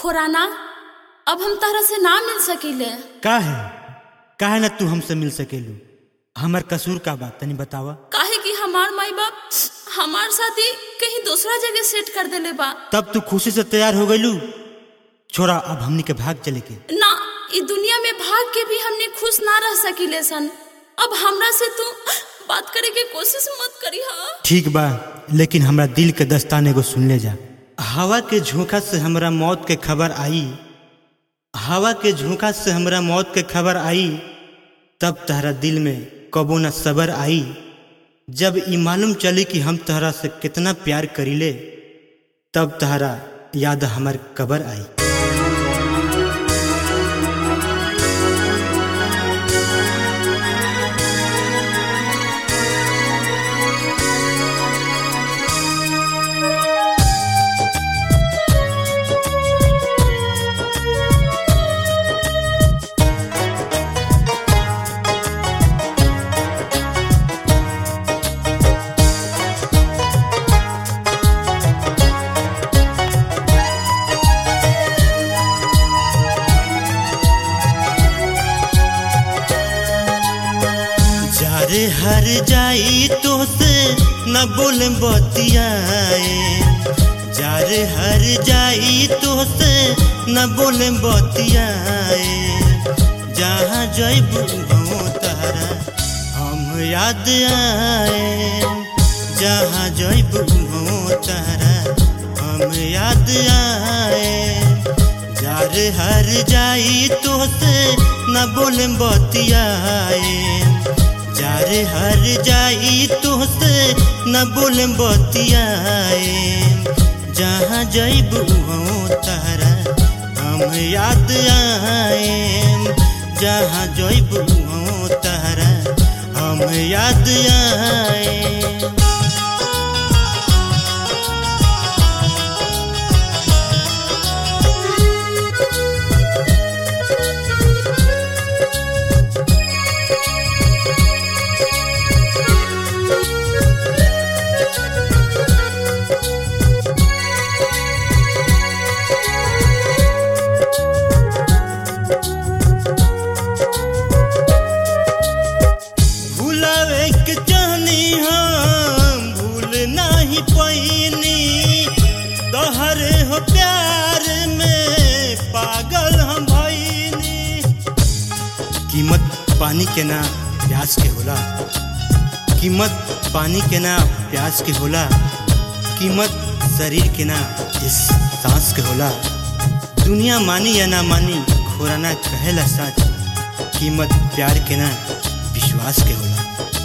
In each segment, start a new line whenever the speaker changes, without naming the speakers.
खुराना अब हम तहरा से ना मिल सकीले
का है काहे ना तू हमसे मिल सकेलू हमर कसूर का बात तनी बतावा
काहे कि हमार माई बाप हमार शादी कहीं दूसरा जगह सेट कर देले बा
तब तू खुशी से तैयार हो गईलू छोरा अब हमनी के भाग चले के
ना ई दुनिया में भाग के भी हमने खुश ना रह सकीले सन अब हमरा से तू बात करे के कोशिश मत करी हा
ठीक बा लेकिन हमरा दिल के दस्ताने को सुन ले जा हवा के झोंका से हमरा मौत के खबर आई हवा के झोंका से हमरा मौत के खबर आई तब तहरा दिल में कबो न सबर आई जब ई मालूम चली कि हम तहरा से कितना प्यार करीले तब तहरा याद हमर कबर आई जारे हर जाई तो से न बोल बतियाए जारे हर जाई तो से न बोल बतियाए जहाँ जैब हो तारा हम याद आए जहाँ जैब हो तारा हम याद आए जार हर जाई तो से न बोल बतियाए जार हर जाई तो से न बोल बतियाए जहाँ जैब हो तारा हम याद आए जहाँ जैब हो तारा हम याद आए भुलावे के चाहनी हम भूल नहीं पैनी तोहरे हो प्यार में पागल हम भईनी कीमत पानी के ना प्यास के होला कीमत पानी के ना प्यास के होला कीमत शरीर के ना इस सांस के होला दुनिया मानी या ना मानी खोराना कहेला सच कीमत प्यार के ना विश्वास के होला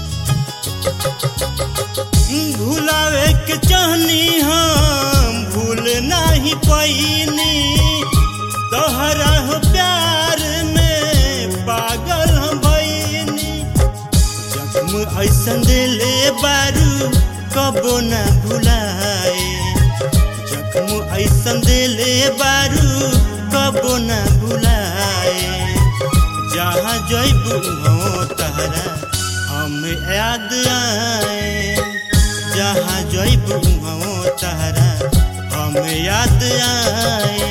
भुलावे के चाहनी हम भूल नहीं पैनी तोहरा हो प्यार में पागल हम भईनी जख्म ऐसन दिले बारू कबो न भुलाए जख्म ऐसन दिले बारू कबो न भुलाए जहाँ जैब हो तहरा हम याद आए जहाँ जैब हो तहरा हम याद आए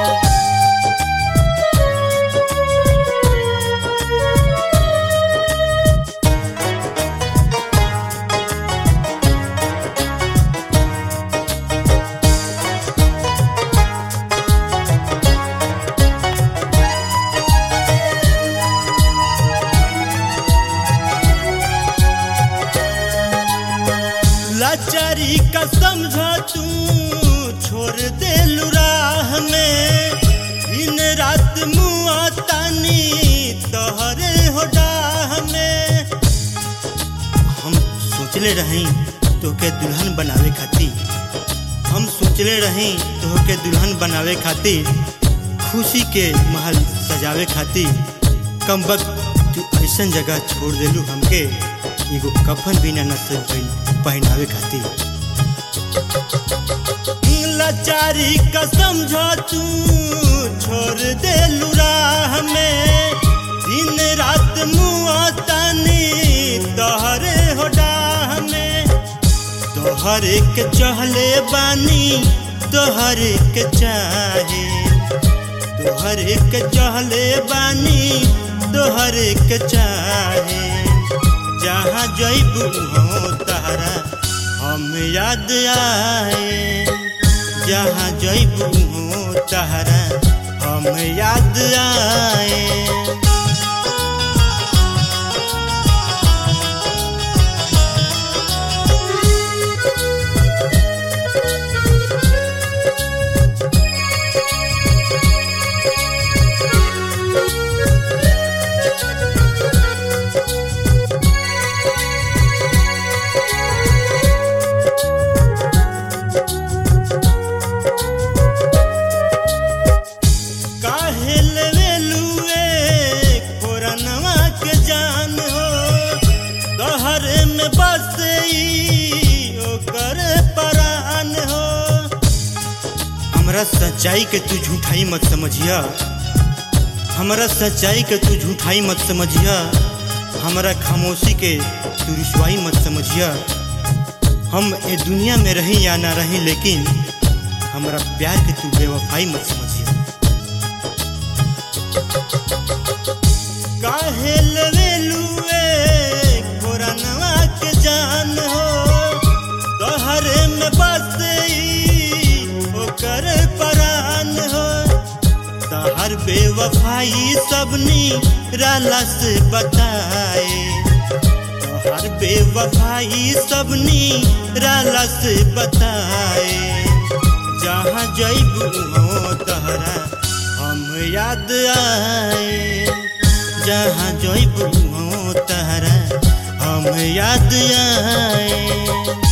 लाचारी का समझा तू छोड़ दे राह में दिन रात मुआ तानी तोहरे हो डाह में हम सोचले रही तोके दुल्हन बनावे खातिर हम सोचले रही तोहके दुल्हन बनावे खातिर खुशी के महल सजावे खातिर कम वक्त तू ऐसन जगह छोड़ देलू हमके एगो कफन भी ना नसल भइल पहनावे खातिर लाचारी का समझा तू छोड़ दे राह में दिन रात मुआ तानी तोहरे हो डाह में तोहरे के चहले बानी तोहरे के चाहे तोहरे के चहले बानी तोहरे के चाहे जहाँ जैबू हो तहरा हम याद आए जहाँ जैबू हो तहरा हम याद आए काहे लेवेलुए कोरनवा के जान हो तोहरे में बसई ओकर परान हो हमरा सच्चाई के तू झूठाई मत समझिया हमरा सच्चाई के तू झूठाई मत समझिया हमरा खामोशी के तू रुसवाई मत समझिया हम ए दुनिया में रही या ना रही लेकिन हमरा प्यार के तू बेवफाई मत समझिया काहे लेवेलुए कोरनवा के जान हो तोहरे में बसई ओकर परान हो तहर बेवफाई सबनी राला से बताए तोहर बेवफाई सबनी राला से बताए जहाँ जैबू हो तहरा हम याद आए जहाँ जैबू हो तहरा हम याद आए